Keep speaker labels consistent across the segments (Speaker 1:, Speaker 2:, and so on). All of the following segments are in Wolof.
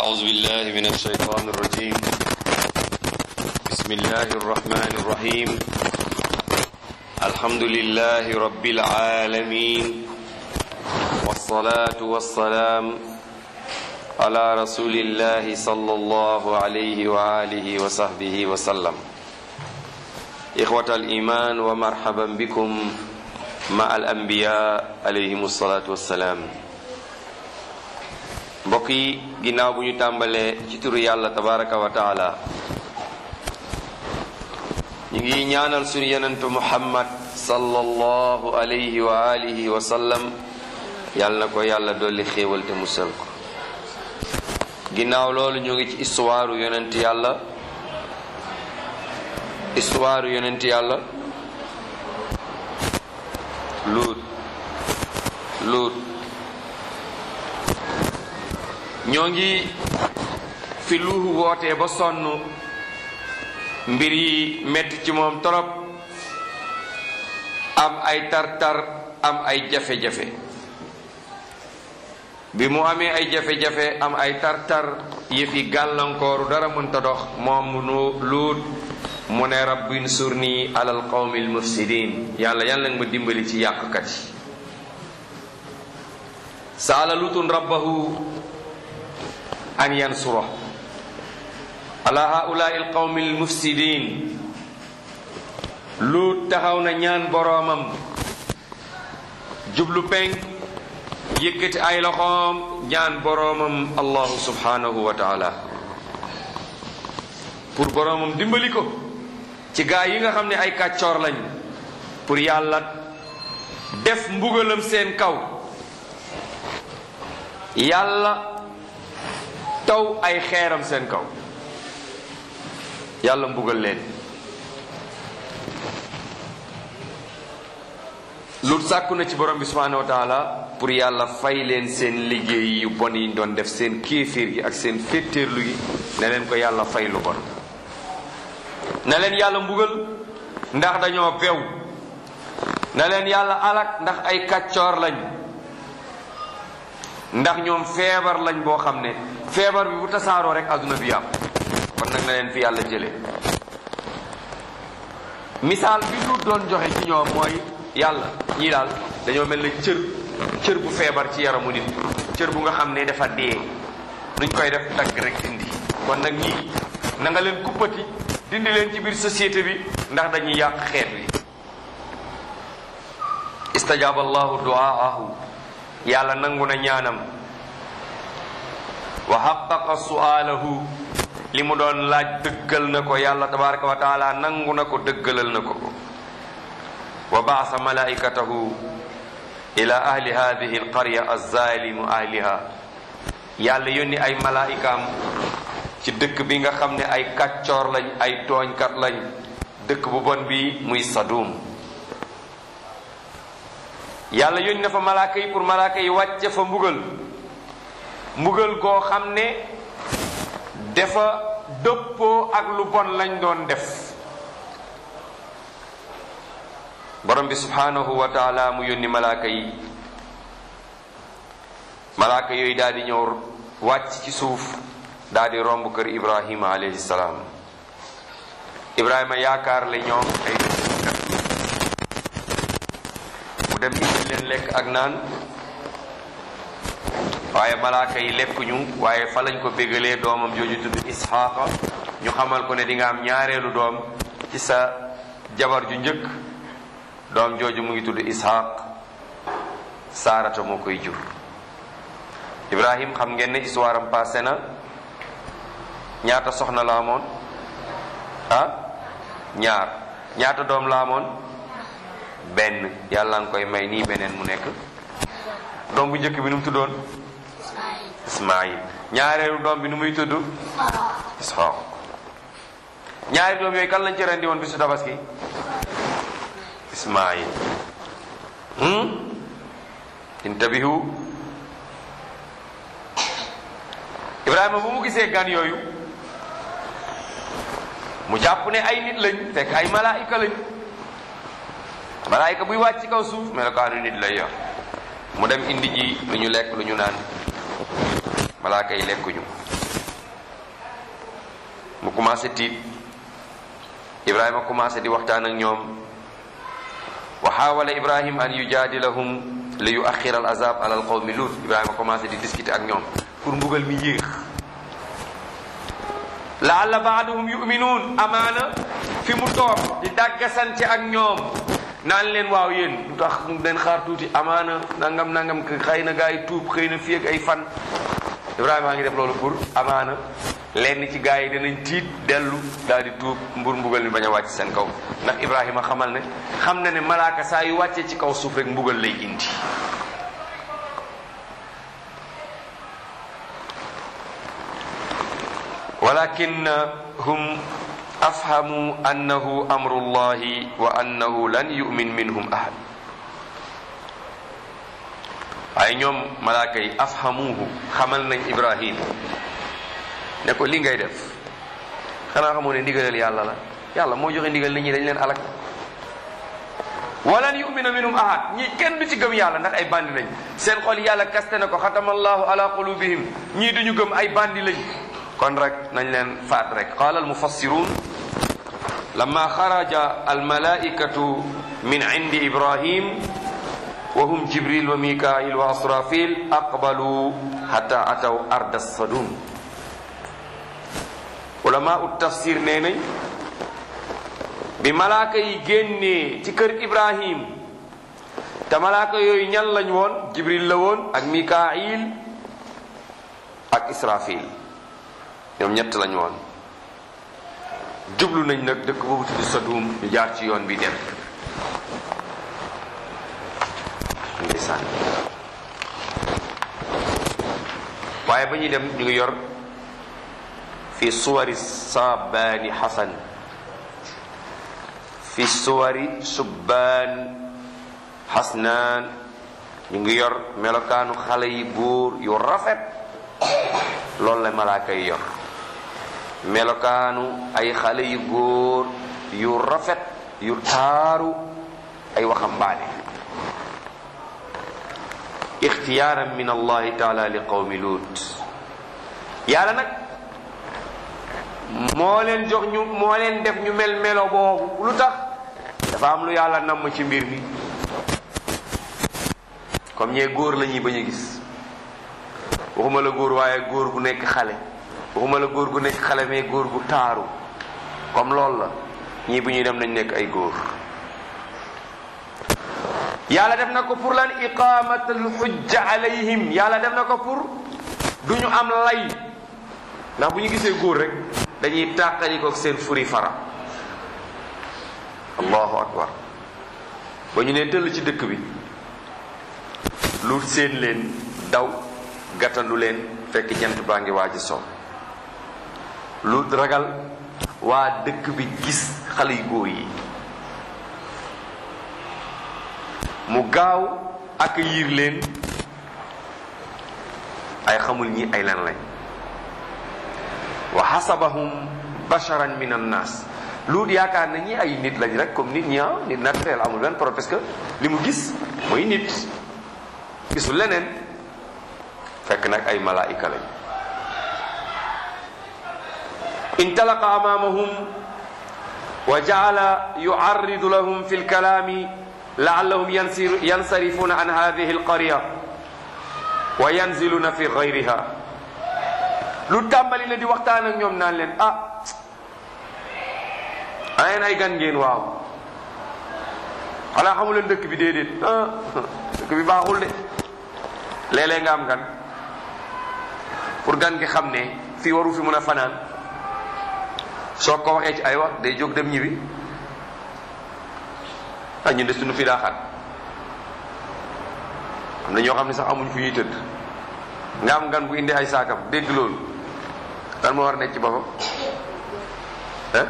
Speaker 1: أعوذ بالله من الشيطان الرجيم بسم الله الرحمن الرحيم الحمد لله رب العالمين والصلاة والسلام على رسول الله صلى الله عليه وآله وصحبه وسلم إخوة الإيمان ومرحبا بكم مع الأنبياء عليهم الصلاة والسلام mbokk yi ginnaaw bu ñu tàmbalee ci turu yàlla tabaraka wa taala ñu ngi ñaanal suñu yenentu muhammad sallallahu alayhi wa alihi wa sallam yàlla na ko yàlla dolli xéewal te musal ko ginnaaw loolu ñu ngi ci histoire yonent yàlla histoire yonent yàlla luut luut ñoo ngi fi luuhu wootee ba sonn mbir yi metti ci moom torop am ay tar-tar am ay jafe-jafe bi mu amee ay jafe-jafe am ay tar-tar yëfi gàllankooru dara mënta dox moom mu luut mu ne rabbi nsurni alal qawmil mufsidin yàlla yàlla nga ma dimbali ci yàqkat yi saala lutun rabbahu an yansura ala haulai alqawmi almufsidin luut taxaw na ñaan boroomam jublu penk yëkkati ay loxoom ñaan boroomam allahu subhanahu wa taala pour boroomam dimbali ko ci gaa yi nga xam ne ay kàccoor lañ pour yàlla def mbugalam seen kaw yàlla taw ay xeeram seen kaw yàlla mbugal leen lut sàkku na ci borom bi subhanahu wa taala pour yàlla fay leen seen liggéey yu bon yi doon def seen kéeféer gi ak seen féttéerlu gi ne leen ko yàlla fay lu bon na leen yàlla mbugal ndax dañoo bew na leen yàlla alak ndax ay kàccoor lañ ndax ñoom feebar lañ boo xam ne feebar bi bu tasaaroo rek adduna bi yàqu kon nag na leen fi yàlla jëlee misaal bi lu doon joxe ci ñoom mooy yàlla ñii daal dañoo mel ne cër cër bu feebar ci yaramu nit cër bu nga xam ne dafa dee nuñ koy def dagg rek indi kon nag ñii na nga leen kuppati dindi leen ci biir société bi ndax dañuy yàq xeet wi istajaaba allahu duaahu yàlla nangu na ñaanam wa xaqaqa su'aalahu li mu doon laaj dëggal na ko yàlla tabaraka wa taala nangu na ko dëggalal na ko wa baasa malaikatahu ila ahli hadihi alqarya alzalimu ahliha yàlla yónni ay malaikaam ci dëkk bi nga xam ne ay kàccoor lañ ay tooñkat lañ dëkk bu bon bi muy sadum yàlla yónni na fa malaaka yi pour malaaka yi wàcce fa mbugal mbugal goo xam ne dafa dëppoo ak lu bon lañ doon def borom bi subhanahu wa taala mu yónni malaaka yi malaaka yooyu daal di ñëw wàcc ci suuf daal di romb kër ibrahima alayhi salaam ibrahima yaakaar la ñoom ay mu dem indi leen lekk ak naan waaye malaaka yi lekkuñu waaye fa lañ ko bégalee doomam jooju tudd isxaaqa ñu xamal ko ne di nga am ñaareelu doom ci sa jabar ju njëkk doom jooju mu ngi tudd isxaaq saarata moo koy jur ibrahim xam ngeen ne histoire am passé na ñaata soxna la amoon ah ñaar ñaata doom la amoon benn yàlla nga koy may nii beneen mu nekk doom bu njëkk bi nu mu tuddoon ismail ñaareelu doom bi nu muy tudd isxaaq ñaari doom yooyu kan lañ ci rendi woon bisu tabaski ismail intabihu ibrahima bu mu gisee gan yooyu mu jàpp ne ay nit lañ fekk ay malaayika lañ malaayika buy wàcc ci kaw suuf melokaanu nit lay yor mu dem indi ji lu ñu lekk lu ñu naan malaaka yi lekkuñu mu commencé tiit ibrahima commencé di waxtaan ak ñoom wa xaawala ibrahim an yujaadilahum li yuaxira al azab ala al qawmi lut ibrahima commencé di discuter ak ñoom pour mbugal mi yéex laalla baaduhum yuminuun amaana fi mu toog di dàggasante ak ñoom naan leen waaw yéen lu tax leen xaar tuuti amaana nangam nangam xëy na gaa yi tuub xëy na fii ak ay fan ibrahima a ngi def loolu pour amaana lenn ci gaa yi danañ tiit dellu daal di tuub mbur mbugal mi bañ a wàcc seen kaw ndax ibrahima xamal ne xam na ne malaaka saa yu wàccee ci kaw suuf rek mbugal lay indi walakinnahum afhamu annahu amrullahi wa annahu lan yu'min minhum ahad waaye ñoom malaaka yi afhamuhu xamal nañ ibrahim ne ko li ngay def xanaa xamoo ne ndigalal yàlla la yàlla moo joxe ndigal nit ñi dañ leen alak walan yumina minhum ahad ñii kenn du ci gëm yàlla ndax ay bandi lañ seen xol yàlla kaste na ko xatamallahu ala qulubihim ñii duñu gëm ay bandi lañ kon rek nañ leen faat rek qaala almufassirun lama xaraja almalaikatu min indi ibrahim wa hum jibril wa mikail wa asrafil aqbalu hatta ataw arda sadum ulama ut tafsir nee nañ bi malaaka yi génnee ci kër ibrahim te malaaka yooyu ñan lañ woon jibril la woon ak mikail ak israfil ñoom ñett lañ woon jublu nañ nag dëkk boobu tudd sadum ñu jaar ci yoon bi dem ndeysaan waaye ba ñuy dem ñu ngi yor fi suwari sabaani xasan fi suwari subbaan xasnaan ñu ngi yor melokaanu xale yi góor yu rafet loolu la malaaka yi yor melokaanu ay xale yu góor yu rafet yu taaru ay waxambaane ixtiyaaran min allahi taala li qawmi lut yàlla nag moo leen jox ñu moo leen def ñu mel melo boobu lu tax dafa am lu yàlla namm ci mbir mi comme ñee góor la ñuy bañ a gis waxuma la góor waaye góor gu nekk xale waxuma la góor gu nekk xale mais góor gu taaru comme loolu la ñii bu ñuy dem nañ nekk ay góor yàlla def na ko pour lan iqamatul xujja alayhim yàlla def na ko pour du ñu am lay ndax bu ñu gisee góor rek dañuy tàqali ko seen furi fara allahu akbar ba ñu ne tëll ci dëkk bi lu seen leen daw gàttandu leen fekk jant baa ngi waaj so lu ragal waa dëkk bi gis xale yu góor yi mu gaaw accueillir leen ay xamul ñi ay lan lañ wa xasabahum basharan min annas luut yaakaar na ñi ay nit lañ rek comme nit ñi ah nit naturel amul benn problème parce que li mu gis mooy nit gisul leneen fekk nag ay malaayika lañ intalaqa amamahum wa jaala yucarridu lahum fi lkalaami laallahum yansarifuna an hadihi alqarya wa yanziluna fi gayriha lu tàmbali na di waxtaan ak ñoom naan leen ah ayeen ay gan ngeen waaw xanaa xamu leen dëkk bi déedéet ah dëkk bi baaxul de léeg-léeg nga am gan pour gan gi xam ne fii waru fi mën a fanaan soo ko waxee ci ay wax day jóg dem ñibbi ah ñun de suñu fii daa xat am na ñoo xam ne sax amuñ fu ñuy tëdd nga am gan bu indi ay saakam dégg loolu lan moo war a nekk ci boppam ah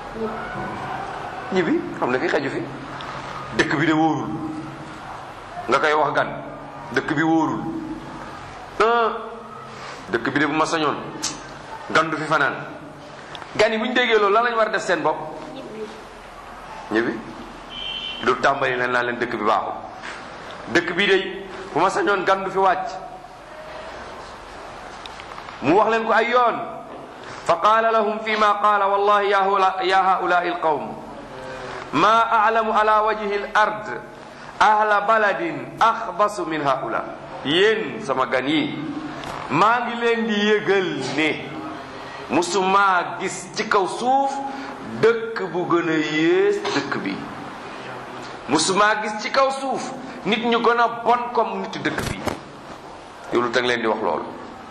Speaker 1: ñibbi xam ne fi xeju fi dëkk bi de wóorul nga koy wax gan dëkk bi wóorul ah dëkk bi de bu ma sañoon gan du fi fanaan gan yi bu ñu déggee loolu lan lañ war a def seen bopp ñibbi lu tàmbali leen naa leen dëkk bi baaxul dëkk bi de bu ma sañoon gan du fi wàcc mu wax leen ko ay yoon fa qaala lahum fi ma qaala wallahi ya ya haulai alqawm ma alamu ala wajhi al ard ahla baladin axbasu min haula yéen sama gan yi maa ngi leen di yëgal ne musuma gis ci kaw suuf dëkk bu gën a yées dëkk bi musuma gis ci kaw suuf nit ñu gën a bon comme nit dëkk bi yow lu tag leen di wax loolu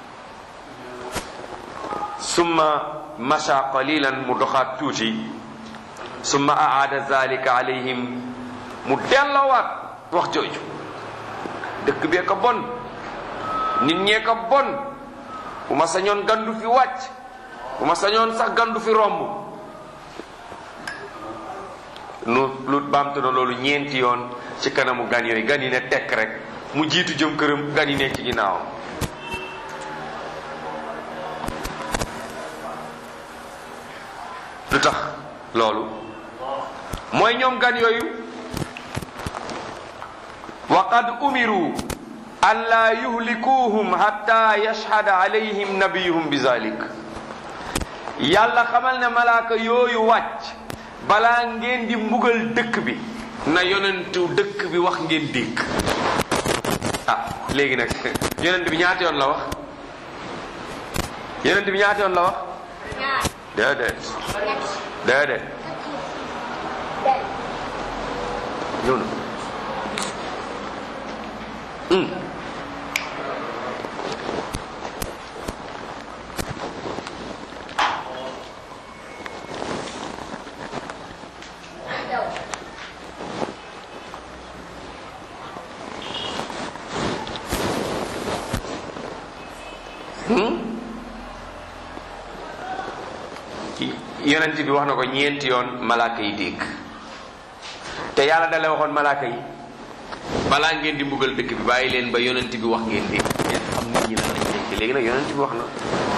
Speaker 1: summa masha qalilan mu doxaat tuuti summa aada zalika alayhim mu delloowaat wax jooju dëkk bee ko bon nit ñee ko bon bu ma sañoon gandu fi wàcc bu ma sañoon sax gandu fi romb nu lu baamtu na loolu ñeenti yoon ci kanamu gan yooyu gan yi ne tekk rek mu jiitu jëm këram gan yi nekk ci ginnaawam lu tax loolu mooy ñoom gan yooyu wa qad umiru an laa yuhlikuuhum hatta yashhada alayhim nabiyuhum bi zalik yàlla xamal ne malaaka yooyu wàcc balaa ngeen di mbugal dëkk bi na yonentu dëkk bi wax ngeen dégg ah léegi nag yonent bi ñaata yoon la wax yonent bi ñaata yoon la wax déedéet déedéet ñëw na yonent bi wax na ko ñeenti yoon malaaka yi dégg te yàlla dale waxoon malaaka yi balaa ngeen di mbugal dëkk bi bàyyi leen ba yonent bi wax ngeen dégg ngeen xam nit ñi lan lañ dégg léegi nag yonent bi wax na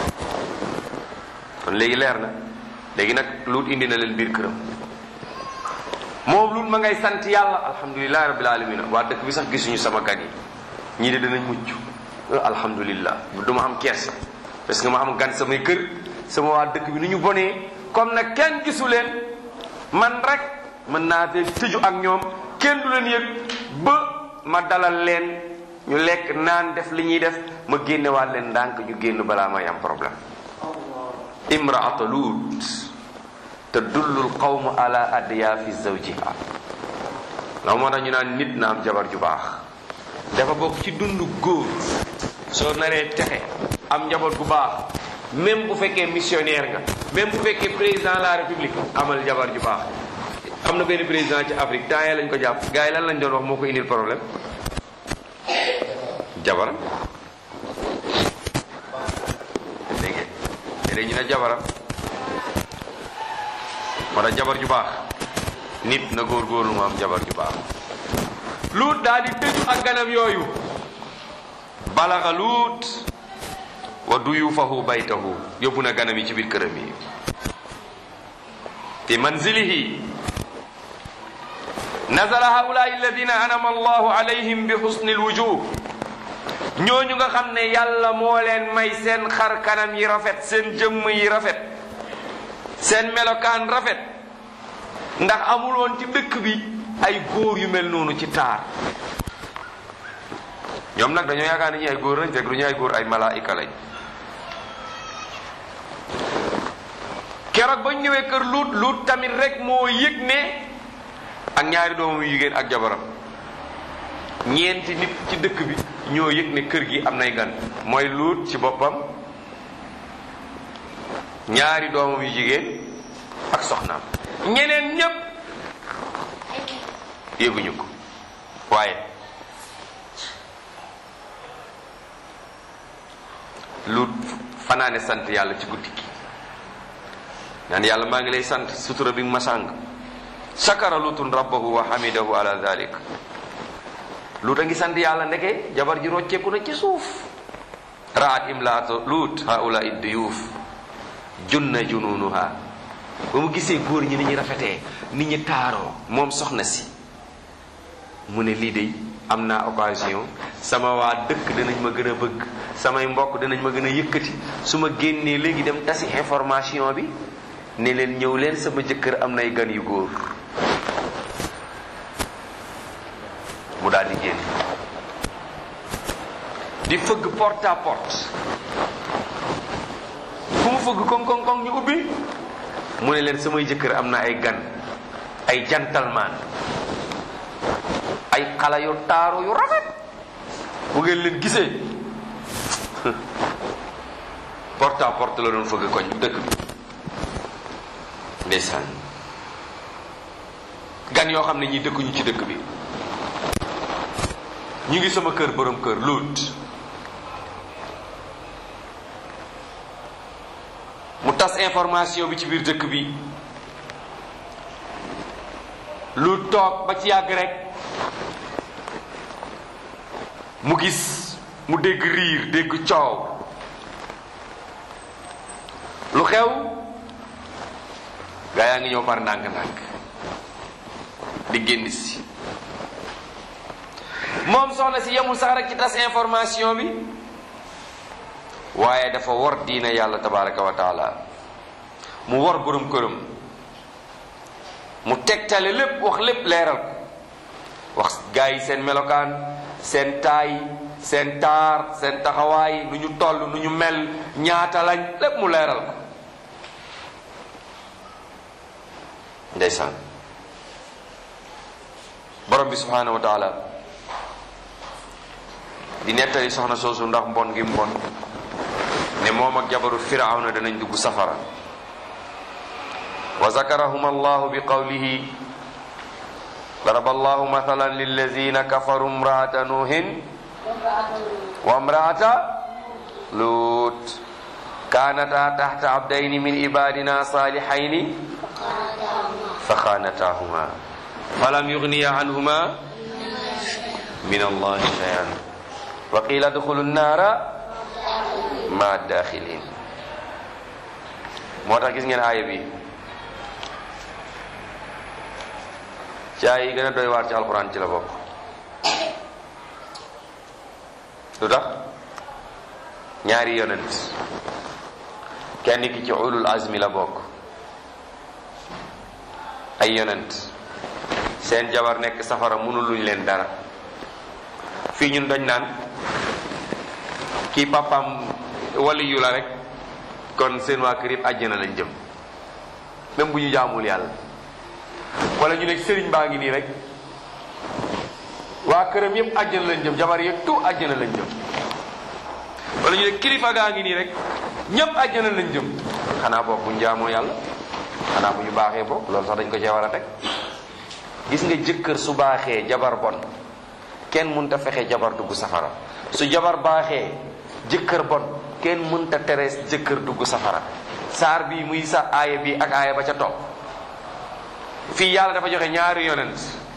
Speaker 1: kon léegi leer na léegi nag luut indi na leen biir këram moom luut ma ngay sant yàlla alhamdulilahi rabbil alamin waa dëkk bi sax gisuñu sama gan yi ñii de danañ mucc alhamdulillah du ma am kersa parce que ma am gan samay kër sama waa dëkk bi ni ñu bonee comme nag kenn gisu leen man rek mën naa te tëju ak ñoom kenn du leen yëg ba ma dalal leen ñu lekk naan def li ñuy def ma génnewaat leen ndànk ñu génn balaa may am problème imraata luut tadullu lqawmu ala adyaafi zawjiha la moo tax ñu naan nit na am jabar ju baax dafa bokk ci dundu góor soo naree texe am njaboot gu baax même bu fekkee missionnaire nga même bu fekkee président de la république amal jabar ju baax am na benn président ci Afrique temps yee lañ ko jàpp gars yi lan lañ doon wax moo ko indil problème jabaram léegi léegi ñu ne jabaram moo tax jabar ju baax nit na góorgóorlu mu am jabar ju baax luut daal di tëju ak ganam yooyu balaxa luut wa duyufahu baytahu yóbbu na ganam yi ci biir këram yi fi manzilihi nazala haulai alladina anama allahu alayhim bi husni alwujuh ñooñu nga xam ne yàlla moo leen may seen xar kanam yi rafet seen jëmm yi rafet seen melokaan rafet ndax amuloon ci dëkk bi ay góor yu mel noonu ci taar ñoom nag dañoo yaakaar ni ñu ay góor lañ fekk du ñu ay góor ay malaayika lañ keroog ba ñu ñëwee kër luut luut tamit rek moo yëg ne ak ñaari doomam yu jigéen ak jabaram ñeenti nit ci dëkk bi ñoo yëg ne kër gi am nay gan mooy luut ci boppam ñaari doomam yu jigéen ak soxnaam ñeneen ñépp yëguñu ko waaye luut fanaane sant yàlla ci guddi gi naan yàlla maa ngi lay sant sutura bi ma sàng sakara lutun rabbahu wa hamidahu ala dhalik luut a ngi sant yàlla ndeke jabar ji rocceeku na ci suuf raat imlaatu luut haula idduyuuf junna jununuha ba mu gisee góor ñi ni ñu rafetee ni ñu taaroo moom soxna si mu ne lii de am naa occasion sama waa dëkk dinañ ma gën a bëgg samay mbokk dinañ ma gën a yëkkati su ma génnee léegi dem tasi information bi ne leen ñëw leen sama jëkkër am nay gan yu góor mu daal di génn di fëgg porte à porte fu mu fëgg koŋ koŋ koŋ ñu ubbi mu ne leen samay jëkkër am na ay gan ay gentleman ay xale yu taaru yu rafet bu ngeen leen gisee porte à porte la doon fëgg koñ dëkk bi ndeysaan gan yoo xam ne ñi dëkkuñu ci dëkk bi ñu ngi sama kër borom kër luut mu tas information bi ci biir dëkk bi lu toog ba ci yàgg rek mu gis mu dégg riir dégg coow lu xew gaa yaa ngi ñëw par ndànk-ndànk di génn si moom soxna si yemul sax rek ci tas information bi waaye dafa wor diina yàlla tabaraka wa taala mu wor borom këram mu tegtale lépp wax lépp leeral ko wax gaa yi seen melokaan seen taay seen taar seen taxawaay nu ñu toll nu ñu mel ñaata lañ lépp mu leeral ko ndeysaan borom bi subhanahu wa taala di nettali soxna soosu ndax mbon gi mbon ne moom ak jabaru firawna danañ dugg safara wa zakarahum allahu bi qawlihi daraba allahu mathalan lillazina kafaru imraata nuhin wa imraata lut kanata tahta abdayni min ibadina salihayni fa khanatahuma falam yughniya anhuma min allahi shay'an wa qila adkhulu nnaara ma daxilin moo tax gis ngeen aaya bi ci aaya yi gën a doy waar ci alxuraan ci la bokk lu tax ñaari yonent kenn ki ci ulul azmi la bokk ay yonent seen jabar nekk safara mënul luñ leen dara fii ñun dañ naan kii papam wali yu la rek kon seen waa kër yëpp àjjana lañ jëm même bu ñu jaamul yàlla wala ñu ne sëriñ baa ngi nii rek waa këram yëpp àjjana lañ jëm jabar yëpp tout àjjana lañ jëm wala ñu ne kilifa gaa ngi nii rek ñëpp àjjana lañ jëm xanaa boog bu ñu jaamoo yàlla xanaa bu ñu baaxee boog loolu sax dañ ko cee war a teg gis nga jëkkër su baaxee jabar bon kenn mënta fexe jabar dugg safara su jabar baaxee jëkkër bon kenn mënta terees jëkkër dugg safara saar bi muy sa aaya bi ak aaya ba ca topp fii yàlla dafa joxe ñaari yonent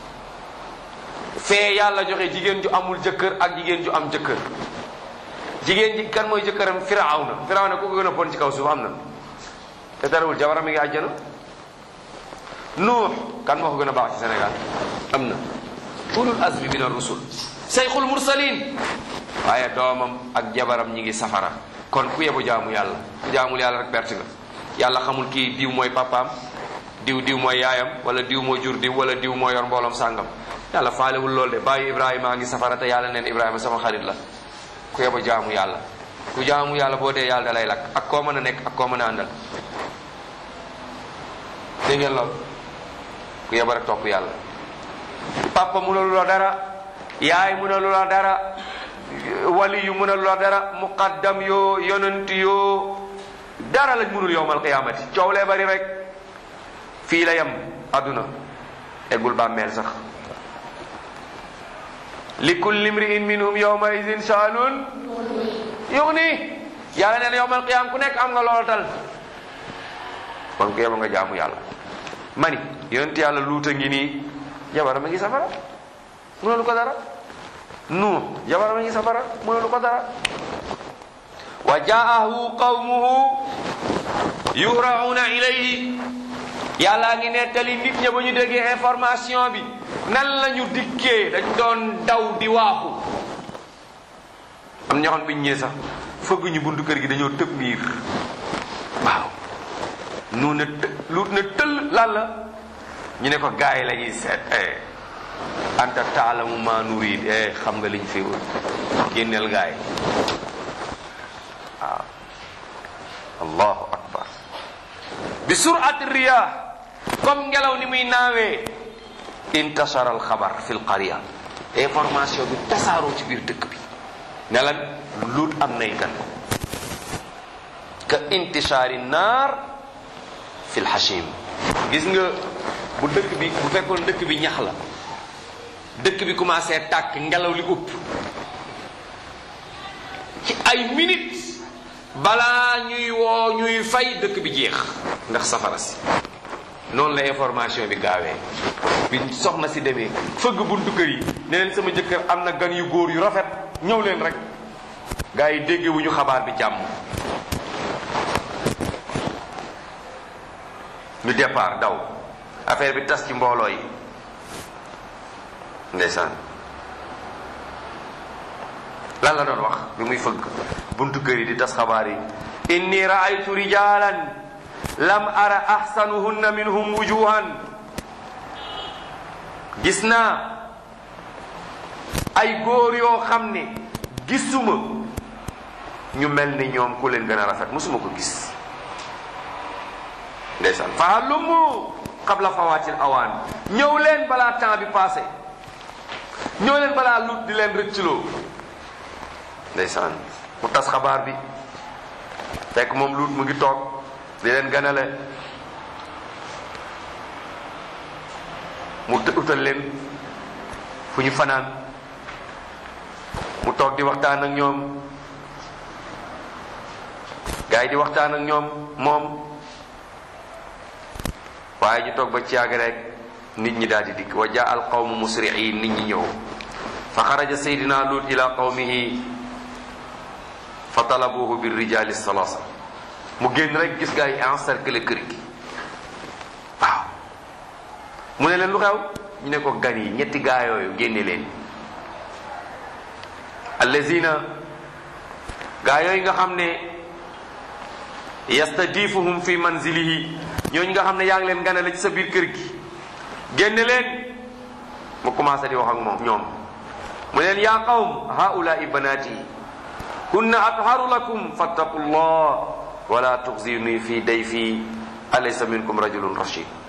Speaker 1: fee yàlla joxe jigéen ju amul jëkkër ak jigéen ju am jëkkër jigéen ji kan mooy jëkkëram firawna firawna ku ko gën a bon ci kaw suuf am na te terewul jabaram mi ngi àjjana nuux kan moo ko gën a baax ci Sénégal am na ulul azmi min ar-rusul sayxul mursalin waaye doomam ak jabaram ñi ngi safara kon ku yebu jaamu yàlla ku jaamul yàlla rek perte nga yàlla xamul kii diw mooy papaam diw diw mooy yaayam wala diw moo jur diw wala diw moo yor mbooloom sàngam yàlla faalewul lool de bàyyi ibrahima a ngi safara te yàlla neen ibrahima sama xarit la ku yebu jaamu yàlla ku jaamu yàlla boo dee yàlla da lay lakk ak koo mën a nekk ak koo mën a àndal dégg ngeen lool ku yebu rek topp yàlla papa mënalu la dara yaay mënalu la dara wali yu mënalu la dara muqaddam yoo yonent yoo dara lañ mënul yowmal qiyaamati coow lee bari rek fii la yem àdduna eggul bàmmeel sax li kulli mri'in minhum yawma idin sha'nun yughni yàlla nee na yowmal qiyaam ku nekk am nga lool tal kon ku yeba nga jaamu yàlla mani yonent yàlla luuta ngi nii jabaram a ngi safara mënalu ko dara nuux jabaram a ngi safara mënalu ko dara wa jaahu qawmuhu yuhra'una ilayhi yàllaa ngi nettali nit ña ba ñu déggee information bi nan la ñu dikkee dañ doon daw di waaxu am ñoo xam biñ ñëwee sax fëgg ñu buntu kër gi dañoo tëb miir waaw nu ne të lu ne tëll lan la ñu ne ko gars yi la ñuy seet eh anta taalamu ma nurid eh xam nga liñ fi wut génneel gars yi waaw allahu akbar bi surati riyah comme ngelaw ni muy naawee intashara al xabar fi l qaria information bi tasaaroo ci biir dëkk bi ne lan luut am nay gan ka intishaari naar fi l hashim gis nga bu dëkk bi bu fekkoon dëkk bi ñax la dëkk bi commencé tàkk ngelaw li upp ci ay minutes balaa ñuy woo ñuy fay dëkk bi jeex ndax safara si noonu la information bi gaawee bi soxna si demee fëgg buntu kër yi ne leen sama jëkkër am na gan yu góor yu rafet ñëw leen rek gaa yi dégge wu ñu xabaar bi jàmm ñu départ daw affaire bi tas ci mbooloo yi ndeysaan lan la doon wax bi muy fëgg buntu kër yi di tas xabaar yi inni raaytu rijalan lam ara ahsanuhunna minhum wujuhan gis naa ay góor yoo xam ne gisuma ñu mel ni ñoom ku leen gën a rafet musuma ko gis ndeysaan fa hallumu qabla fawatil awaan ñëw leen balaa temps bi passé ñëw leen balaa lut di leen rëccloo ndeysaan mu tas xabaar bi fekk moom lut mu ngi toog di leen ganale mu utal leen fu ñu fanaan mu toog di waxtaan ak ñoom gars yi di waxtaan ak ñoom moom waaye ñu toog ba ci yàgg rek nit ñi daal di dikk wa jaa al qawmu musri'in nit ñi ñëw fa xaraja saydina lut ila qawmihi fa talabuhu bir rijali salasa mu génn rek gis gaa yi encercler kër gi waaw mu ne leen lu xew ñu ne ko gan yi ñetti gaa yooyu génne leen allazina gaa yooyu nga xam ne yastadifuhum fi manzilihi ñooñu nga xam ne yaa ngi leen ganale ci sa biir kër gi génne leen mu commencé di wax ak moom ñoom mu leen yaa qawm haulaai banaati hunna atharu lakum fattaqu llah wala tuxzini fi dayfi alaysa minkum rajulun rashid